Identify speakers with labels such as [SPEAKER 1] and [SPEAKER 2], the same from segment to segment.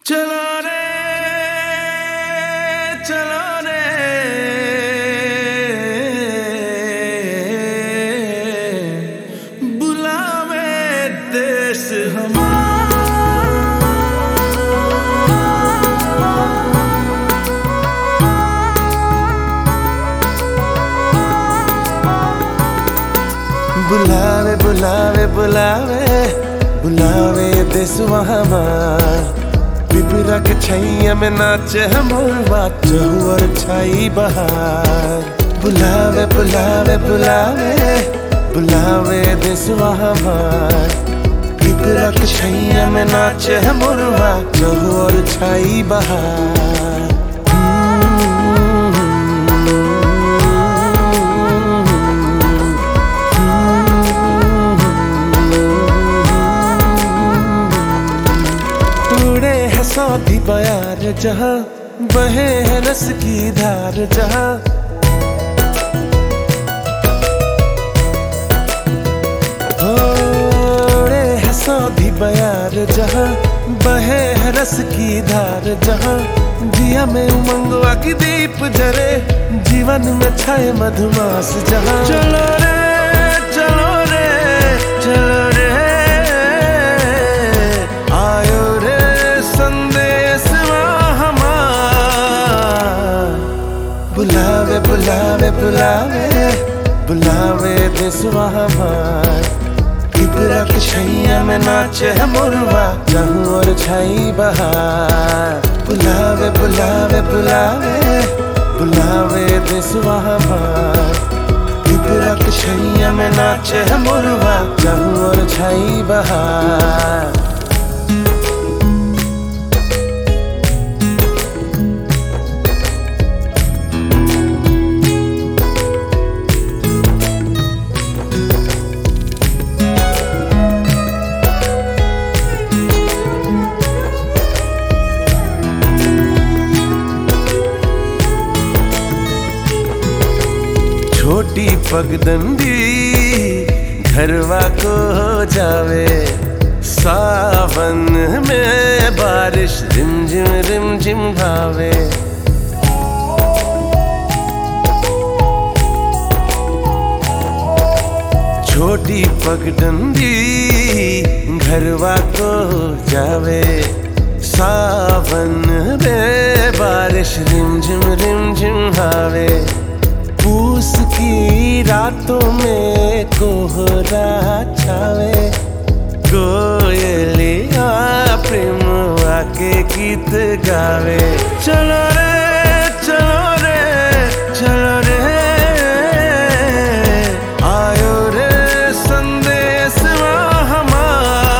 [SPEAKER 1] चलो रे चलो रे बुलावे देश बुलावे बुलावे बुलावे बुलावे देसवा हमार पिपरा के छैया में नाचे हमर बात और छाई बहार बुलावे बुलावे बुलावे बुलावे देसवा हमार पिपरा के छैया में नाचे हमर बात और छाई बहार उड़े है सौदी बयार जहाँ बहे है रस की धार जहाँ उड़े है सौदी बयार जहाँ बहे है रस की धार जहाँ दिया में उमंगवा की दीप जरे जीवन में छाए मधुमास जहाँ चलो रे चलो रे चलो रे आयो रे संदेश हमार बुलावे बुलावे बुलावे बुलावे देसवा हमार किबरा के छैया में नाचे है मुरवा जहूं और छाई बहार बुलावे बुलावे बुलावे बुलावे देसवा हमार किबरा के छैया में नाचे है मुरवा जहूं और छाई बहार छोटी पगडंडी घरवा को हो जावे सावन में बारिश रिमझिम रिमझिम भावे छोटी पगडंडी घरवा को हो जावे सावन में बारिश रिमझिम रिमझिम भावे पूस की रातों में कोहरा छावे कोयलिया प्रेम आके गीत गावे चलो रे चलो रे चलो रे आयो रे संदेश हमार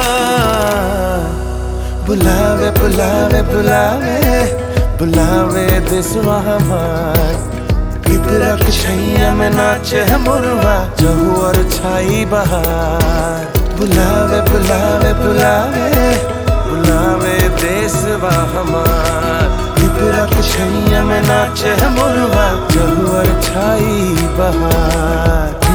[SPEAKER 1] बुलावे बुलावे बुलावे बुलावे देसवा हमार पिपरा के छैया में नाचे है मुरवा जहू और छाई बहार बुलावे बुलावे बुलावे बुलावे देसवा हमार पिपरा के छैया में नाचे है मुरवा जहू और छाई बहार